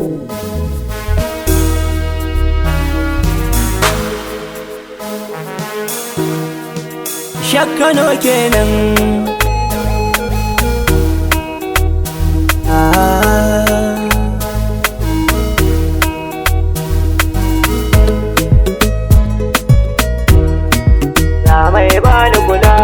Shakkano kenan ah. Na mai bani kula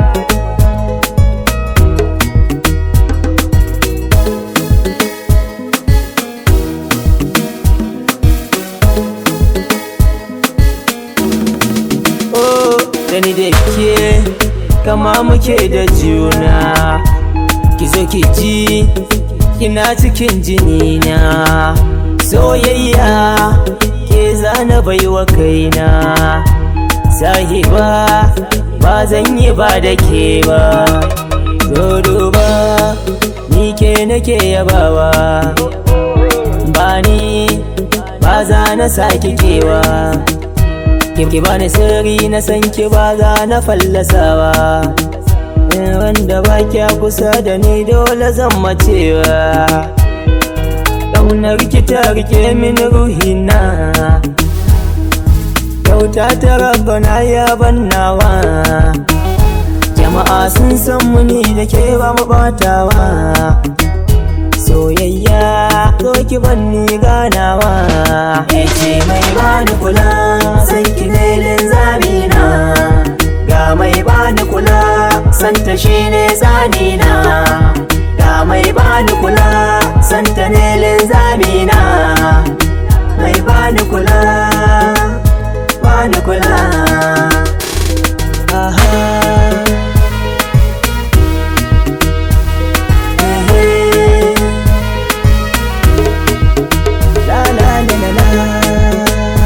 Oh, da ni da ke kama muke da juna ki zo ki ji kina cikin jinina soyayya ke zana baiwa kaina sahiba ba zan yi ba da ke ba dodo ba ni ke nake yabawa ba ni ba za na sake kewa ki bani sirri na san ki ba za na fallasawa wanda ba kya kusa da ni dole zan macewa ƙaunar ki ta rike min ruhina kyauta ta rabana ya bannawa jama'a sun san muni da ke ba mu batawa soyayya zo ki banni ganawa ce mai bani kula san ki nelin zamina ga mai bani kula santa shine tsanina ga mai bani kula santa nelin zamina mai bani kula bani kula aha Ehe. La la la la la.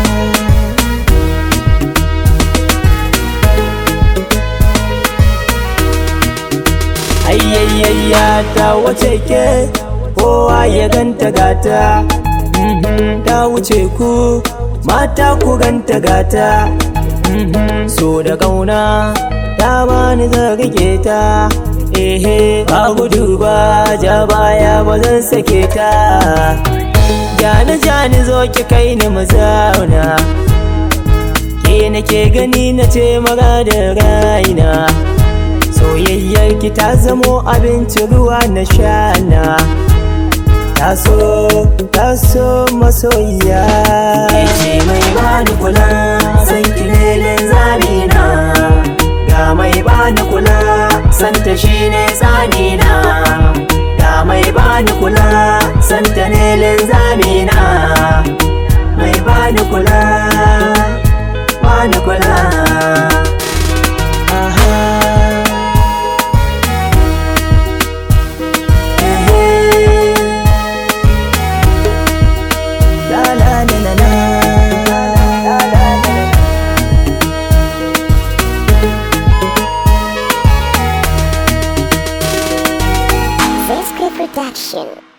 Ayyayayya ta wace ke kowa ya ganta gata Mhm, ta wuce ku mata ku ganta gata Mhm, so da kauna ta bani zan rike ta ehe ba gudu ba ja baya ba zan sake ta jani jani zo ki kai ni mu zauna ke nake gani na ce mara da raina soyayyar ki ta zamo abinci ruwa na shana taso taso masoyiya ce mai bani kula san ki lelen zamina ga mai bani kula santa shine tsanina ga mai bani kula santa lelen zamina mai bani kula bani kula aha Ehe. La la la la la. La la la la. Zesky Production.